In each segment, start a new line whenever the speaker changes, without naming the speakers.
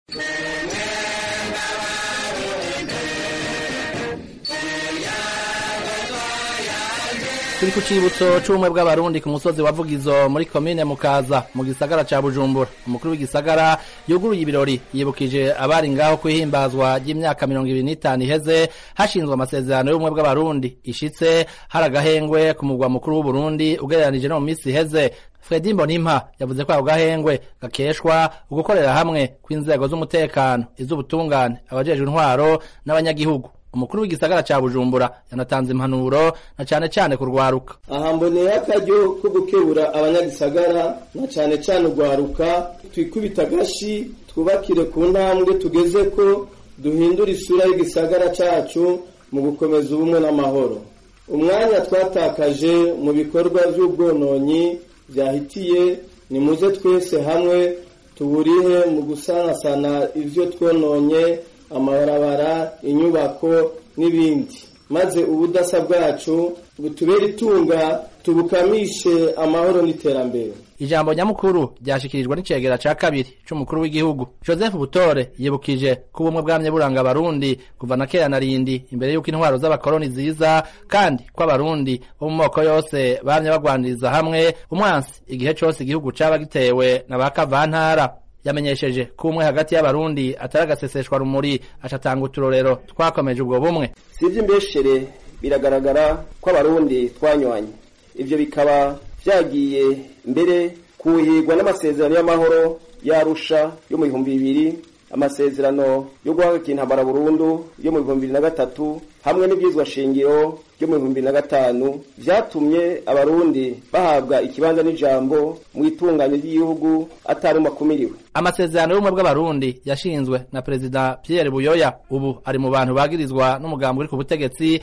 turi ku cibutso c'ubumwe bw'abarundi ku musozi wa vugizo muri komine mukaza mu gisagara ca bujumbura umukuru w'igisagara yuguruye ibirori yibukije abari ngaho kwihimbazwa ry'imyaka mirongo ibiri n'itanu iheze hashinzwe amasezerano y'ubumwe bw'abarundi ishitse hari agahengwe ku mugwa mukuru w'uburundi ugereranije no mu misi iheze fredi mbonimpa yavuze ko ako gahengwe gakeshwa ugukorera hamwe kw'inzego z'umutekano iz'ubutungane abajejwe intwaro n'abanyagihugu umukuru w'igisagara ca bujumbura yanatanze impanuro na cane cane kurwaruka
aha mboneye akaryo ko gukebura abanyagisagara na cane cane urwaruka twikubita agashi twubakire ku ntambwe tugeze ko duhindura isura y'igisagara cacu mu gukomeza ubumwe n'amahoro umwanya twatakaje mu bikorwa vy'ubwononyi vyahitiye nimuze twese hamwe tuburihe mu gusanasana ivyo twononye amabarabara inyubako n'ibindi maze ubudasa bwacu butubere itunga tubukamishe amahoro n'iterambere
ijambo nyamukuru ryashikirijwe n'icegera ca kabiri c'umukuru w'igihugu joseph butore yibukije ko ubumwe bwamye buranga abarundi kuva na kera na rindi imbere y'uko intwaro z'abakoroni ziza kandi ko abarundi bo mu moko yose bamye bagwaniriza hamwe umwansi igihe cose igihugu caba gitewe na ba kavantara yamenyesheje ko umwe hagati y'abarundi atari agaseseshwa rumuri acatanga uturorero twakomeje ubwo bumwe
si ivy'imbeshere biragaragara ko abarundi twanywanye ivyo bikaba vyagiye mbere kuhigwa n'amasezerano y'amahoro yarusha yo mu bihumbi bibiri amasezerano yo guhagarika intambara burundu yo mu bihumbi bibiri na gatatu hamwe n'ivyizwa shingiro ryo mu bihumbi bibiri na gatanu vyatumye abarundi bahabwa ikibanza n'ijambo mu itunganya ry'igihugu atari umakumiriwe
amasezerano y'ubumwe bw'abarundi yashinzwe na perezida pierre buyoya ubu ari mu bantu bagirizwa n'umugambi uri ku butegetsi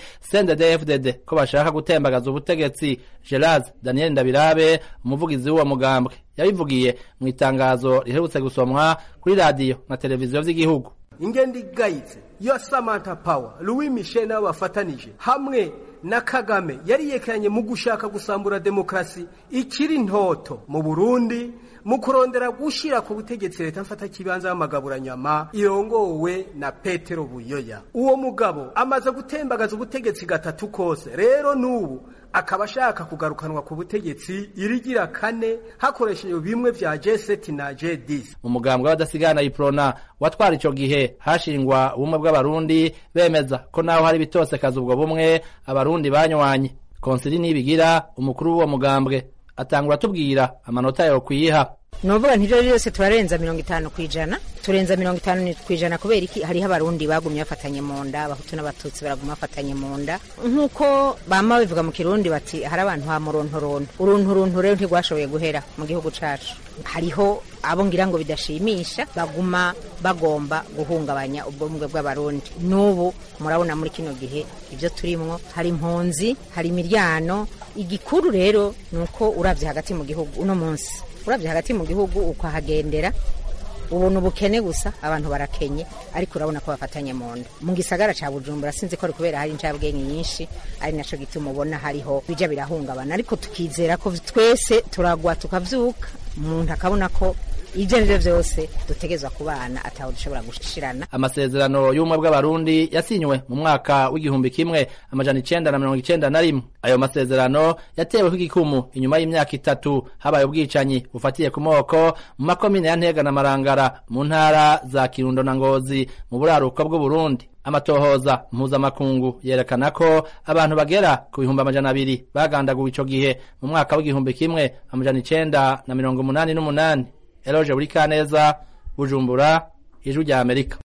cndd ko bashaka gutembagaza ubutegetsi gerard daniel ndabirabe umuvugizi w'uwo mugambwe yabivugiye mu itangazo riherutse gusomwa kuri radiyo na televiziyo vy'igihugu
ingendo igayitse yo samantha power louis michel nabo bafatanije hamwe na kagame yari yekeranye mu gushaka gusambura demokarasi ikiri ntoto mu burundi mu kurondera gushira ku butegetsi leta mfata kibanza y'amagaburanyama irongowe na petero buyoya uwo mugabo amaze gutembagaza ubutegetsi gatatu kose rero n'ubu akaba ashaka kugarukanwa ku butegetsi irigira kane hakoreshejwe bimwe vya G7 na G10
mu mugambwe w'abadasigana iprona watwara ico gihe hashingwa ubumwe bw'abarundi bemeza ko naho hari bitosekaza ubwo bumwe abarundi banywanye konsili nibigira umukuru w'uwo mugambwe atangura tubwira amanota yo kwiha
novuga ntivyo byose turarenza mirongo itanu kwijana turenza mirongo itanu kwijana kubera iki hariho abarundi bagumye bafatanye mu nda abahutu n'abatutsi baraguma bafatanye mu nda nk'uko bama bivuga mu kirundi bati hari abantu ha murontoronto urunturuntu rero ntirwashoboye guhera mu gihugu cacu hariho abo ngira ngo bidashimisha baguma bagomba guhungabanya ubwumwe bw'abarundi n'ubu murabona muri kino gihe ibyo turimwo hari impunzi hari imiryano igikuru rero ni uko uravye hagati mu gihugu uno munsi uravye hagati mu gihugu ukahagendera ubona ubukene gusa abantu barakenye ariko urabona ko bafatanye mu nda mu gisagara ca bujumbura sinzi ko ari kubera hari incabwenge nyinshi ari naco gituma ubona hariho bija birahungabana ariko tukizera ko twese turagwa tukavyuka umuntu akabona ko ibyo ari byo byose dutegezwa ku bana ataho dushobora gushirana
amasezerano y'ubumwe bw'abarundi yasinywe mu mwaka w'igihumbi kimwe amajana icenda na mirongo icenda na rimwe ayo masezerano yateweho igikumu inyuma y'imyaka itatu habaye ubwicanyi bufatiye ku moko mu makomine ya ntega na marangara mu ntara za kirundo na ngozi mu buraruko bw'uburundi amatohoza mpuzamakungu yerekana ko abantu bagera ku bihumbi amajana abiri bagandaguwe ico gihe mu mwaka w'igihumbi kimwe amajana icenda na mirongo umunani n'umunani eloje buri kaneza bujumbura ijwi rya amerika